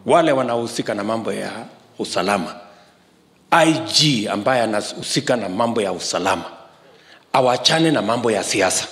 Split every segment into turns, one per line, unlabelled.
wale wanaohusika na mambo ya usalama, IG ambaye anahusika na mambo ya usalama awachane na mambo ya siasa.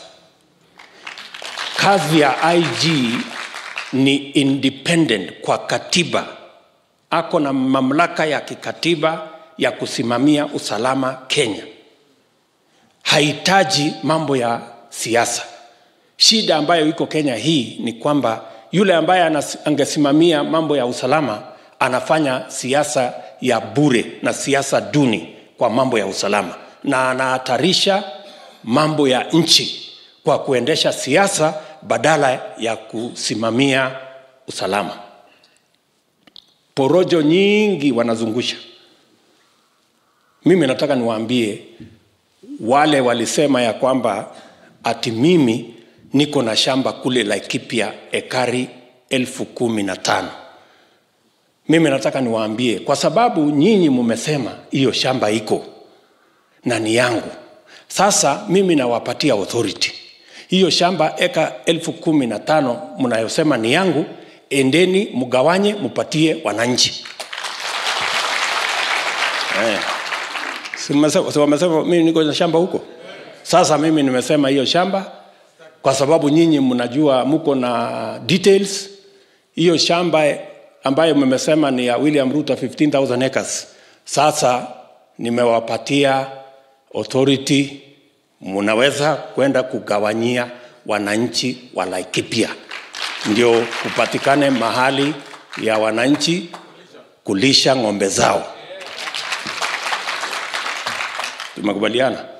Kazi ya IG ni independent kwa katiba, ako na mamlaka ya kikatiba ya kusimamia usalama Kenya. Hahitaji mambo ya siasa. Shida ambayo iko Kenya hii ni kwamba yule ambaye anas- angesimamia mambo ya usalama anafanya siasa ya bure na siasa duni kwa mambo ya usalama, na anahatarisha mambo ya nchi kwa kuendesha siasa badala ya kusimamia usalama. Porojo nyingi wanazungusha. Mimi nataka niwaambie wale walisema ya kwamba ati mimi niko na shamba kule Laikipia ekari elfu kumi na tano. Mimi nataka niwaambie, kwa sababu nyinyi mumesema hiyo shamba iko na ni yangu, sasa mimi nawapatia authority hiyo shamba eka elfu kumi na tano mnayosema ni yangu, endeni mgawanye, mupatie wananchi eh. Si mmesema- si wamesema mimi niko na shamba huko. Sasa mimi nimesema hiyo shamba kwa sababu nyinyi mnajua mko na details. Hiyo shamba ambayo mmesema ni ya William Ruto 15000 acres, sasa nimewapatia authority, mnaweza kwenda kugawanyia wananchi wa Laikipia, ndio kupatikane mahali ya wananchi kulisha ng'ombe zao. Tumekubaliana?